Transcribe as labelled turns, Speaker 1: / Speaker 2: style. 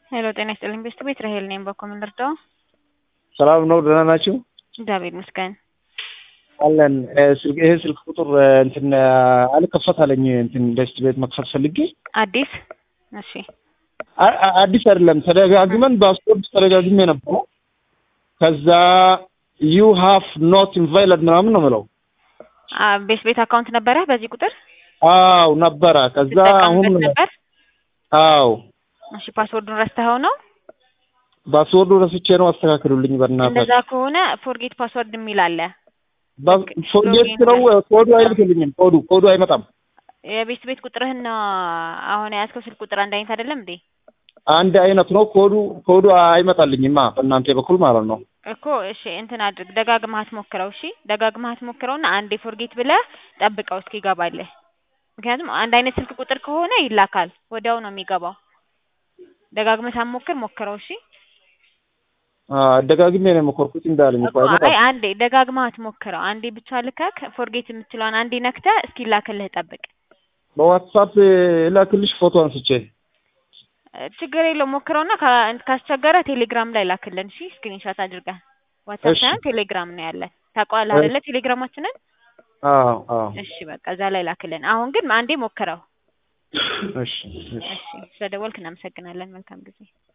Speaker 1: ሄሎ ጤና ይስጥልኝ ቤስት ቤት ራሄል ነኝ። በኮምን ልርዳው?
Speaker 2: ሰላም ነው? ደህና ናችሁ?
Speaker 1: እግዚአብሔር ይመስገን።
Speaker 2: አለን ስልክ ይሄ ስልክ ቁጥር እንትን አልከፈት አለኝ። እንትን ቤስት ቤት መክፈት ፈልጌ
Speaker 1: አዲስ እሺ፣
Speaker 2: አ- አ- አዲስ አይደለም ተደጋግመን በፓስፖርት ተደጋግሜ ነበሩ። ከዛ ዩ ሃፍ ኖት ኢንቫይለድ ምናምን ነው የምለው።
Speaker 1: አ ቤስት ቤት አካውንት ነበረ በዚህ ቁጥር
Speaker 2: አው ነበረ። ከዛ አሁን
Speaker 1: ትጠቀምበት ነበር?
Speaker 2: አው
Speaker 1: እሺ፣ ፓስወርዱን ረስተኸው ነው?
Speaker 2: ፓስወርዱ ረስቼ ነው። አስተካክሉልኝ በእናትህ።
Speaker 1: እንደዛ ከሆነ ፎርጌት ፓስወርድ የሚል አለ።
Speaker 2: ፎርጌት ነው ኮዱ አይልክልኝም። ኮዱ ኮዱ አይመጣም።
Speaker 1: የቤስት ቤት ቁጥርህና አሁን የያዝከው ስልክ ቁጥር አንድ አይነት አይደለም እንዴ?
Speaker 2: አንድ አይነት ነው ኮዱ ኮዱ አይመጣልኝማ በእናንተ በኩል ማለት ነው።
Speaker 1: እኮ እሺ እንትን አድርግ፣ ደጋግመህ አትሞክረው። እሺ ደጋግመህ አትሞክረውና አንዴ ፎርጌት ብለህ ጠብቀው እስኪገባልህ። ምክንያቱም አንድ አይነት ስልክ ቁጥር ከሆነ ይላካል፣ ወዲያው ነው የሚገባው። ደጋግመህ ሳትሞክር ሞክረው። እሺ
Speaker 2: ደጋግሜ ነው የሞከርኩት እንዳለኝ እኮ
Speaker 1: እኮ አይ
Speaker 2: አይመጣም።
Speaker 1: አንዴ ደጋግመህ አትሞክረው። አንዴ ብቻ ልከህ ፎርጌት የምትለውን አንዴ ነክተህ እስኪላክልህ ጠብቅ።
Speaker 2: በዋትሳፕ ላክልሽ ፎቶ አንስቼ
Speaker 1: ችግር የለው ሞክረውና ካ- ካስቸገረ ቴሌግራም ላይ ላክልን። እሺ ስክሪንሾት አድርገህ ዋትሳፕ
Speaker 2: እሺ።
Speaker 1: ሳይሆን ቴሌግራም ነው ያለ። ታውቀዋለህ አይደለ ቴሌግራማችንን?
Speaker 2: አዎ አዎ
Speaker 1: እሺ በቃ እዛ ላይ ላክልን። አሁን ግን አንዴ ሞክረው።
Speaker 2: እሺ እሺ
Speaker 1: እሺ ስለደወልክ እናመሰግናለን። መልካም ጊዜ